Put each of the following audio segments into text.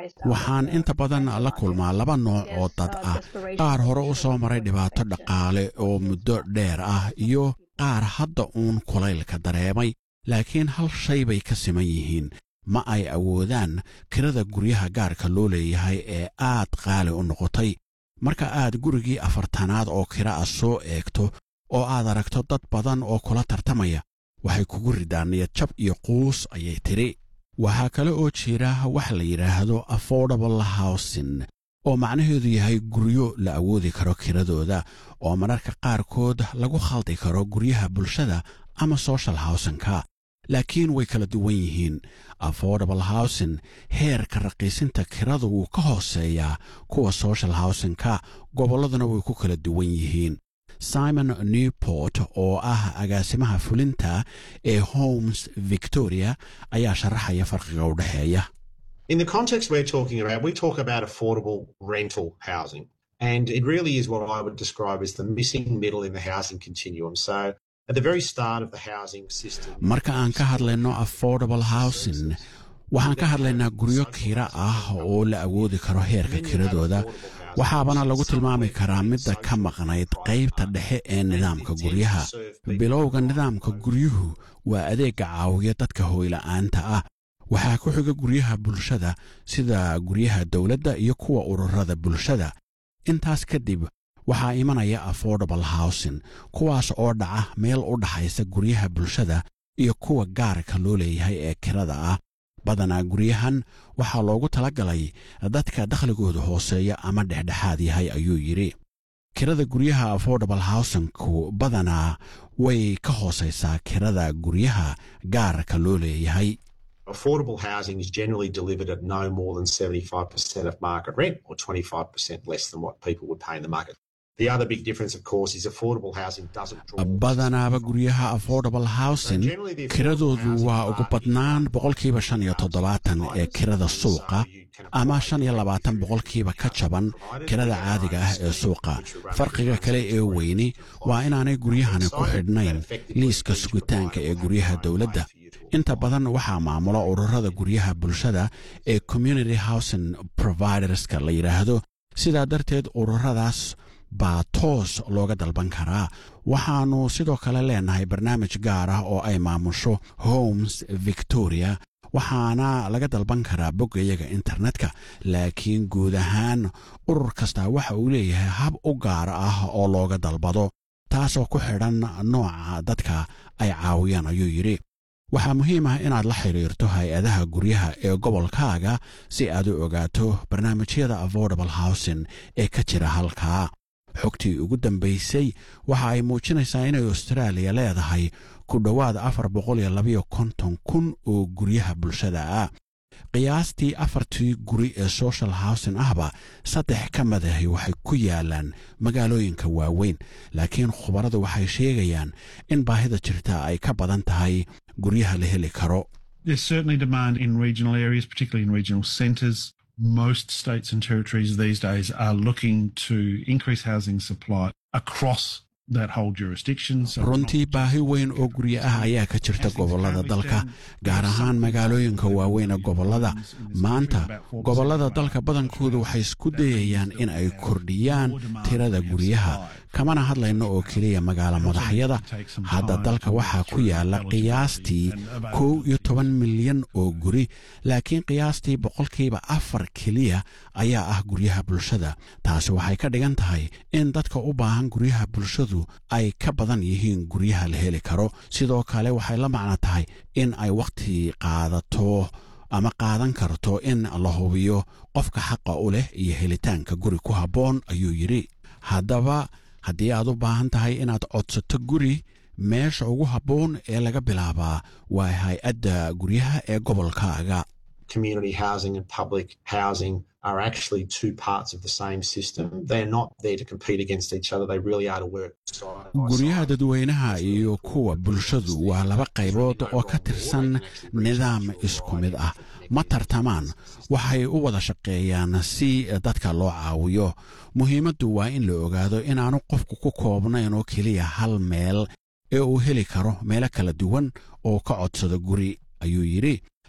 waxaan inta badan la kulmaa laba nooc oo dad ah qaar hore u soo maray dhibaato dhaqaale oo muddo dheer ah iyo qaar hadda uun kulaylka dareemay laakiin hal shay bay ka siman yihiin ma ay awoodaan kirada guryaha gaarka loo leeyahay ee aad qaali u noqotay marka aad gurigii afartanaad oo kira ah soo eegto oo aad aragto dad badan oo kula tartamaya waxay kugu ridaan niyad jab iyo quus ayay tidhi waxaa kale oo jira wax la yidhaahdo affordable housing oo macnaheedu yahay guryo la awoodi karo kiradooda oo mararka qaarkood lagu khaldi karo guryaha bulshada ama social howsinka laakiin way kala duwan yihiin affordable housing heerka raqiisinta kirada wuu ka hooseeyaa kuwa social howsinka gobolladuna way ku kala duwan yihiin simon newport oo ah agaasimaha fulinta ee homes victoria ayaa sharaxaya farqiga u dhexeeya In the context we're talking about, we talk about affordable rental housing. And it really is what I would describe as the missing middle in the housing continuum. So at the very start of the housing system. marka aan ka hadlayno affordable housing waxaan ka hadlaynaa guryo kira ah oo la awoodi karo heerka kiradooda waxaabana lagu tilmaami karaa midda ka maqnayd qaybta dhexe ee nidaamka guryaha bilowga nidaamka guryuhu waa adeegga caawiya dadka hooyla'aanta ah waxaa ku xiga guryaha bulshada sida guryaha dowladda iyo kuwa ururada bulshada intaas kadib waxaa imanaya affordable housing kuwaas oo dhaca meel u dhaxaysa guryaha bulshada iyo kuwa gaarka loo leeyahay ee kirada ah badanaa guryahan waxaa loogu talagalay dadka dakhligooda hooseeya ama dhexdhexaad yahay ayuu yidhi kirada guryaha affordable housingku badanaa way ka hoosaysaa kirada guryaha gaarka loo leeyahay Affordable housing is generally delivered at no more than 75% of market rent or 25% less than what people would pay in the market. The other big difference, of course, is affordable housing doesn't draw. badanaaba guryaha affordable housing kiradoodu waa ugu badnaan boqolkiiba shan iyo toddobaatan ee kirada suuqa ama shan iyo labaatan boqolkiiba ka jaban kirada caadiga ah ee suuqa farqiga kale ee weyni waa inaanay guryahani ku xidhnayn liiska sugitaanka ee guryaha dowladda inta badan waxaa maamula ururada guryaha bulshada ee community housing providerska la yidhaahdo sidaa darteed ururadaas baa toos looga dalban karaa waxaannu sidoo kale leenahay barnaamij gaar ah oo ay maamusho homes victoria waxaana laga dalban karaa boggayaga internetka laakiin guud ahaan urur kastaa waxa uu leeyahay hab u gaar ah oo looga dalbado taasoo ku xidhan nooca dadka ay caawiyaan ayuu yidhi waxaa muhiim ah inaad la xidhiirto hay-adaha guryaha ee gobolkaaga si aad u ogaato barnaamijyada affordable housing ee ka jira halkaa xogtii ugu dambaysay waxa ay muujinaysaa inay austraaliya leedahay ku dhowaad afar boqol iyo labayo konton kun oo guryaha bulshada ah qiyaastii afartii guri ee social housing ahba saddex ka madahi waxay ku yaalaan magaalooyinka waaweyn laakiin khubaradu waxay sheegayaan in baahida jirta ay ka badan tahay guryaha la heli karo There's certainly demand in regional areas, particularly in regional centres. Most states and territories these days are looking to increase housing supply across that whole jurisdiction. So runtii baahi weyn oo guryo ah ayaa ka jirta gobollada dalka gaar ahaan magaalooyinka waaweyn ee gobollada maanta gobollada dalka badankoodu waxay isku dayayaan in ay kordhiyaan tirada guryaha kamana hadlayno oo keliya magaalo madaxyada hadda dalka waxaa ku yaala qiyaastii kow iyo toban milyan oo guri laakiin qiyaastii boqolkiiba afar keliya ayaa ah guryaha bulshada taasi waxay ka dhigan tahay in dadka u baahan guryaha bulshadu ay ka badan yihiin guryaha la heli karo sidoo kale waxay la macno tahay in ay wakhti qaadato ama qaadan karto in la hubiyo qofka xaqa u leh iyo helitaanka guri ku habboon ayuu yidhi haddaba haddii aad u baahan tahay inaad codsato guri meesha ugu habboon ee laga bilaabaa waa hay-adda guryaha ee gobolkaaga Community housing and public housing are actually two parts of the same system. They're not there to compete against each other. They really are to work side by guryaha side. dadweynaha iyo kuwa bulshadu waa laba qaybood oo ka tirsan nidaam isku mid ah ma tartamaan waxay u wada shaqeeyaan si dadka loo caawiyo muhiimaddu waa in la ogaado inaanu qofku ku koobnayn oo keliya hal meel ee uu heli karo meelo kala duwan oo ka codsado guri ayuu yidhi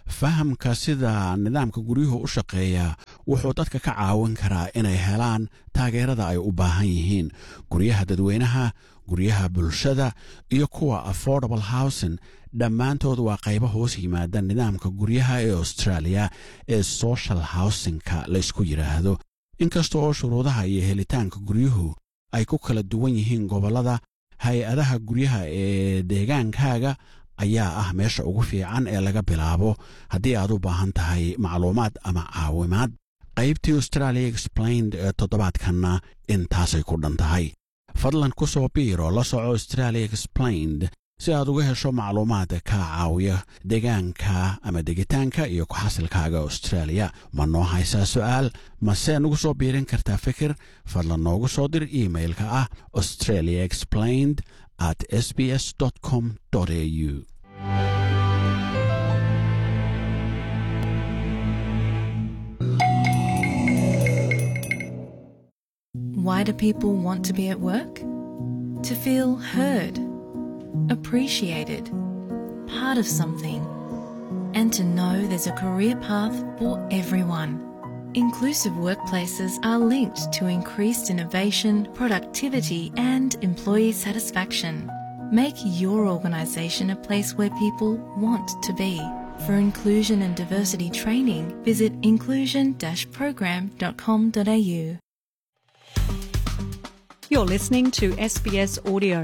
fahamka sida nidaamka guryuhu u shaqeeya wuxuu dadka ka caawin karaa inay helaan taageerada ay u baahan yihiin guryaha dadweynaha guryaha bulshada iyo kuwa affordable housing dhammaantood waa qaybo hoos yimaada nidaamka guryaha ee australia ee social housingka laysku yidhaahdo inkasta oo shuruudaha iyo helitaanka guryuhu ay ku kala duwan yihiin gobollada hay-adaha guryaha ee deegaankaaga ayaa ah meesha ugu fiican ee laga bilaabo haddii aad u baahan tahay macluumaad ama caawimaad qaybtii australia explained ee toddobaadkanna intaasay ku dhan tahay fadlan ku soo biiro la soco australia explained si aad uga hesho macluumaad ka caawiya deegaanka ama degitaanka iyo ku-xasilkaaga australia ma noo haysaa su'aal mase nugu soo biirin kartaa fikir fadlan noogu soo dir iimailka ah australia explained at sbs com au Why do people want to be at work? To feel heard, appreciated, part of something, and to know there's a career path for everyone. Inclusive workplaces are linked to increased innovation, productivity, and employee satisfaction. Make your organisation a place where people want to be. For inclusion and diversity training, visit inclusion-program.com.au. You're listening to SBS Audio.